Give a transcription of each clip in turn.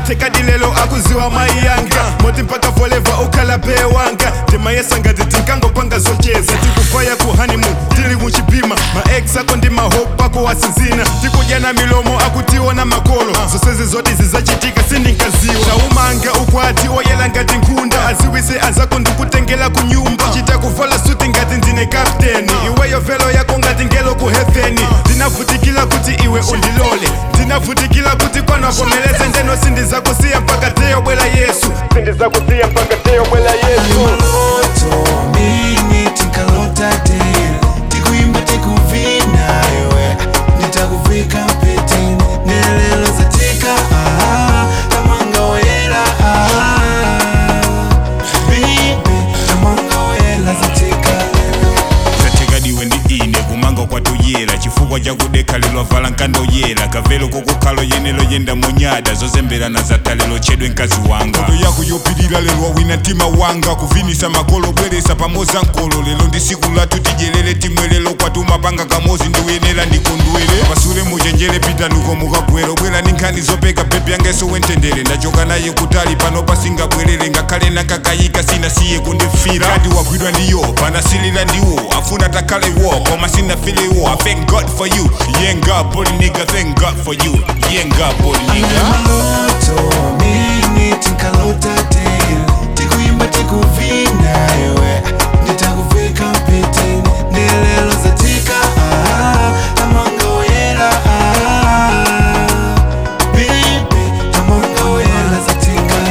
tekadi lelo akuziwa mai yanga moti mpaka forever ukhala bee wanga ndimayesa ngati tinkangopanga zocheza tikufaya ku honeymoon tili muchipima maex ako ndi mahope ako wasinzina tikudyana milomo akutiona makolo zonsezi zoti zizachitika sindinkaziwa taumange ukwati oyela ngati nkhunda aziwise azako ndikutengela ku nyumba chita kuvala suti ngati ndine kapteni iweyo velo yako ngati ngelo ku heaveni ndinavutikila kuti iwe undilole ndinavutikila kuti kwanavomeleze ndeno sindizakusiya mpaka teyo bwela yesu sindizakusiya mpaka teyo bwela yesu maloto mini tinkalota tena tikuimba tikuvina iwe nditakuvika mpetini nelelo zatika ah, tamanga oyela ah, bibi tamanga oyela zatika lelo zatekadiwe ndi ine kumanga kwatuyera chifukwa chakudekhalelwa vala nkando yera kavelo kokukhalo yenelo yenda munyada zozemberana zatalelo chedwe mkazi wanga kodo yako yopilira lelo wawina mtima wanga kuvinisa makolo bweresa pamoza nkolo lelo ndi siku lathu tidyerere timwelelo kwatumapanga kamozi ndiuyenera ndikondwere pasule muchenjere pitanuko mukagwero bwera ndi nkhani zopeka pepe yangeso wentendere ndachoka naye kutali pano pasingabwerere ngakhale nakakayika sinasiye kundifira kati wagwidwa ndiyo panasilira ndiwo afuna takhale wo koma sinafile wo i thank god for you yeah god body nigga thank god for you yeah god body nigga maloto mini tinkalota tena tikuimba tikuvina iwe nditakuvika mpetini nelelo zatika ah, tamanga oyera ah, bibi tamanga oyera zatika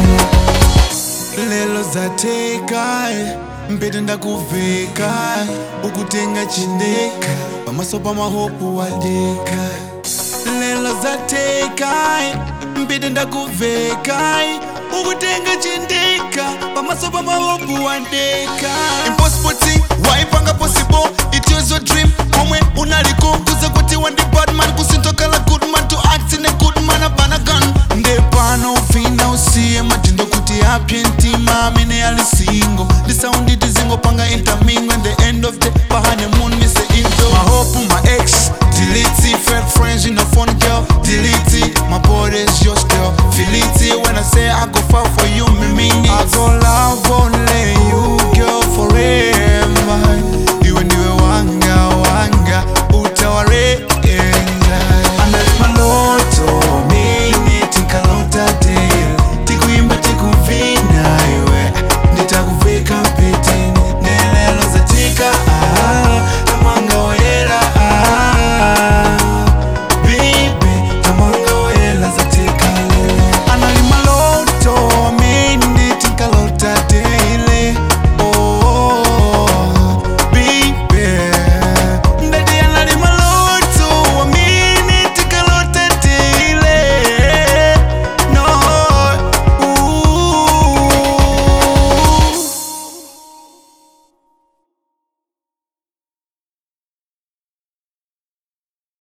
lelo zateka mpete ndakuveka ukutenga chindeka pamaso pa mahopu wadeka lelo zateka mpete ndakuveka ukutenga chindeka pamaso pa mahopu wadeka impossible thing waipanga possible it was your dream komwe unaliko kuza kuti wandi badman kusintokala good man to act in a good man abana gun ndepano ufina usiye matindo kuti apye ntima amene ali single ndisaunditi zingopanga intermingo and the end of the pahanemoon mise into mahopu my ex delete fake friends in a phone girl delete my body is yours girl feel it when I say I go